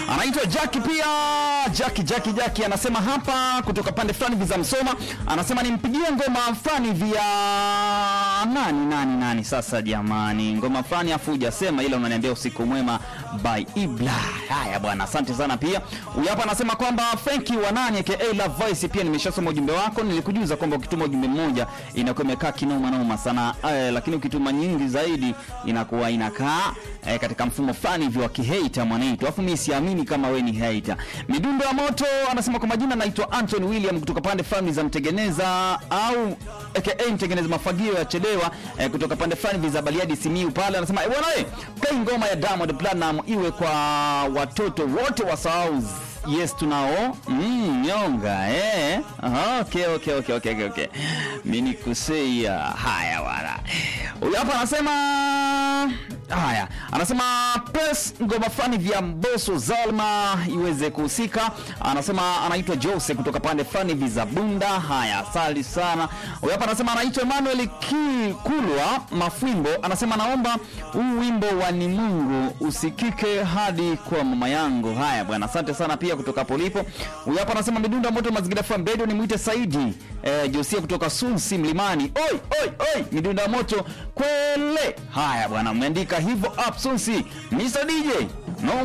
anaitwa Jackie pia Jackie Jackie Jackie anasema hapa kutoka pande fulani vya Msoma, anasema nimpigie ngoma fulani vya nani nani nani. Sasa jamani, ngoma fulani afu hujasema, ila unaniambia usiku mwema by Ibla. Haya bwana, asante sana. Pia huyu hapa anasema kwamba Franki wa nani aka Love Voice, pia nimeshasoma ujumbe wako, nilikujuza kwamba ukituma ujumbe mmoja inakuwa imekaa kinoma noma sana eh, lakini ukituma nyingi zaidi inakuwa inakaa eh, katika mfumo fulani hivi wa kihater mwanaitu, alafu mimi siamini kama we ni hater. Midundo ya moto anasema kwa majina naitwa Anton William kutoka pande fulani za Mtengeneza au aka Mtengeneza mafagio ya Chelewa eh, kutoka pande fulani za Bariadi Simiu pale, anasema eh, bwana eh, play ngoma ya Diamond Platinum iwe kwa watoto wote wasahau Yes tunao mm, nyonga eh. Aha, okay, okay, okay, okay, okay, okay. Mimi nikuseia haya wala. Huyu hapa anasema haya, anasema press ngoma fulani vya Mbosso Zalma iweze kuhusika. Anasema anaitwa Jose kutoka pande fulani hivi za Bunda. Haya, asali sana. Huyu hapa anasema anaitwa Emmanuel Kulwa Mafwimbo, anasema naomba huu wimbo wa ni Mungu usikike hadi kwa mama yangu. Haya bwana, asante sana pia kutoka hapo ulipo. Huyu hapa anasema midunda moto mazingira FM radio, nimwite Saidi eh, Josia kutoka Sunsi Mlimani. Oi oi oi, midunda moto kwele. Haya bwana, umeandika hivyo up Sunsi. Mr DJ